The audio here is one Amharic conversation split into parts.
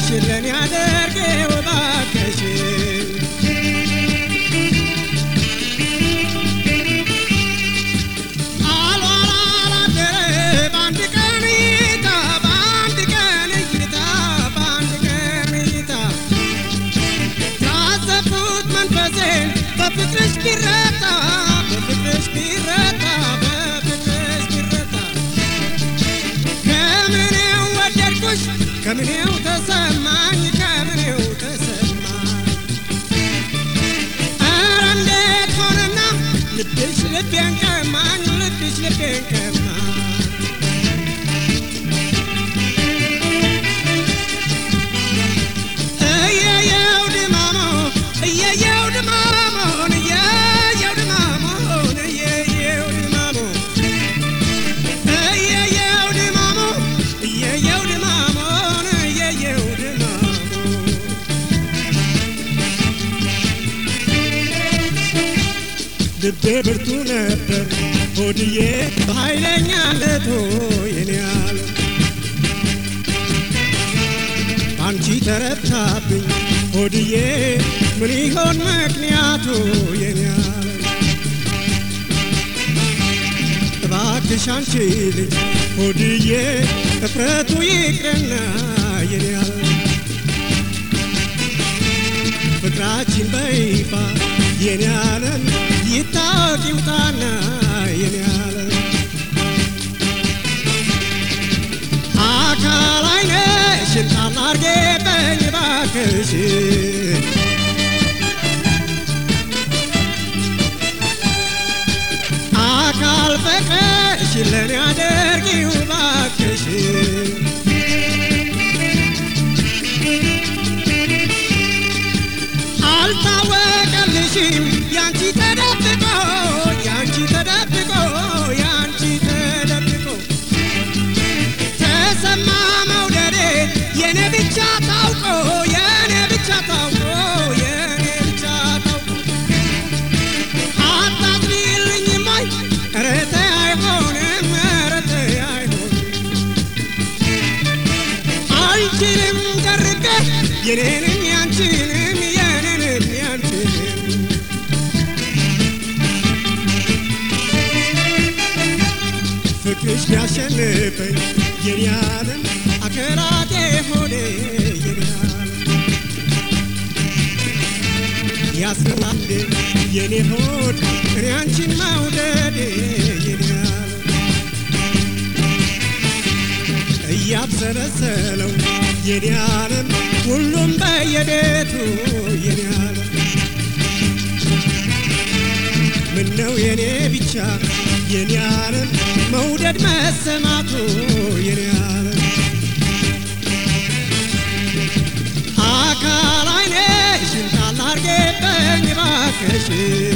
አለሽ ለኔ አድርጌው እባክሽ አልዋላላደረ በአንድ ቀን እይታ በአንድ ቀን እይታ በአንድ ቀን እይታ ታዘብኩት መንፈሴን በፍቅርሽ ቢረታ በፍቅርሽ ቢረታ በፍቅርሽ ቢረታ ከምኔው ወደድኩሽ ከምኔው ተሰማኝ ከምኔው ተሰማኝ ኧረ እንዴት ሆነና ልብሽ ልቤን ቀማኝ ልብሽ ልቤን ቀማኝ እየየው ድማሞ እየየው ድማሞን እየየው ድማሞን እየየው ድማሞ እየየው ድማሞ እየየው ድማሞን እየየው ድማሞ ልቤ ብርቱ ነበር ሆድዬ በኃይለኛነቱ የኔ ያለ አንቺ ተረታብኝ ሆድዬ ምን ይሆን ምክንያቱ የኔ ያለ እባክሽ አንቺ ልጅ ሆድዬ እፍረቱ ይቅርና የኔ ያለ ፍቅራችን በይፋ የኔ ዓለም ይታወቅ ይውጣና የኔ ዓለም አካል አይነሽን ጣል አርጌበኝ ባክሽ አካል ፍቅርሽ ለኔ አድርጊው ባክሽ አልታወቀልሽም ያንቺ ተደብቆ ያንቺ ተደብቆ ያንቺ ተደብቆ ተሰማ መውደዴ የኔ ብቻ ታውቆ የኔ ብቻ ታውቆ የኔ ብቻ ታውቆ አታዝኒልኝም ወይ ኧረ ተይ አይሆንም ኧረ ተይ አይሆንም አልችልም ቀርቤ የኔንም ያንቺንም የኔንም ያንቺንም ፍቅርሽ ቢያሸንፈኝ የኔ ዓለም አከራቴ ሆኔ የኔ ዓለም ያስረላል የኔ ሆድ እኔ አንቺን መውደዴ የኔ ዓለም እያብሰለሰለው የኔ ዓለም ሁሉም በየቤቱ የኔ ዓለም ምነው የኔ ብቻ የኔ ዓለም መውደድ መሰማቱ የኔ ዓለም አካል አይነሽን ጣል አርጌበኝ እባክሽ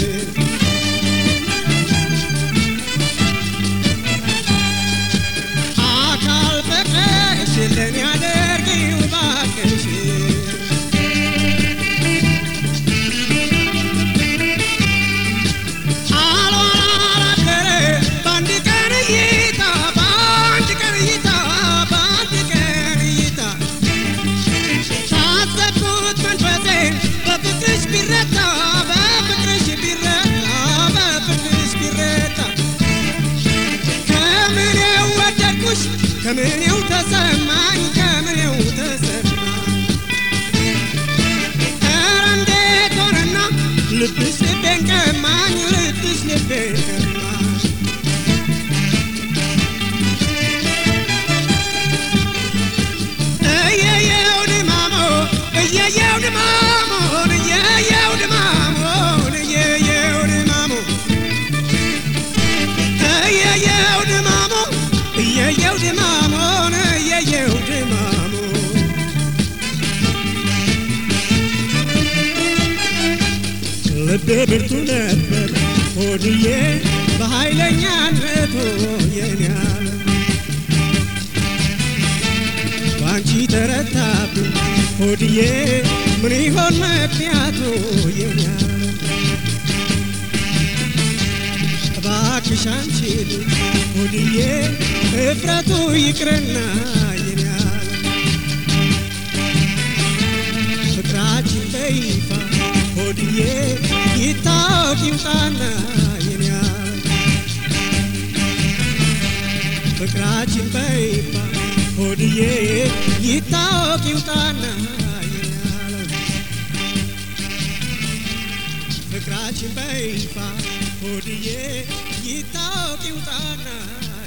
አካል ፍቅርሽ ለኔ አድርጊው እባክሽ አልዋላላደረ በአንድ ቀን እይታ በአንድ ቀን እይታ በአንድ ቀን እይታ ታዘብኩት መንፈሴን በፍቅርሽ ቢረታ በፍቅርሽ ቢረታ በፍቅርሽ ቢረታ ከምኔው ወደድኩሽ ከምኔው ተሰማኝ ከምኔው ተሰማኝ ኧረ እንዴት ሆነና ልብሽ ልቤን ቀማኝ ልብሽ ልቤን ቀማኝ እየየው ድማሞ እየየው ድማሞን እየየው ድማሞን እየየው ድማሞ እየየው ድማሞ እየየው ድማሞን እየየው ድማሞ ልቤ ብርቱ ነበር ሆድዬ በኃይለኛነቱ የኔ ዓለም ባንቺ ተረታብኝ ሆድዬ ምን ይሆን ምክንያቱ የኔ ዓለም እባክሽ አንቺ ልጅ ሆድዬ እፍረቱ ይቅርና የኔ ዓለም በይፋ ሆድዬ ይታወቅ ይውጣና የኔ ፍቅራችን በይፋ ሆድዬ ይታወቅ ይውጣና የኔ ፍቅራችን በይፋ ሆድዬ ይታወቅ ይውጣና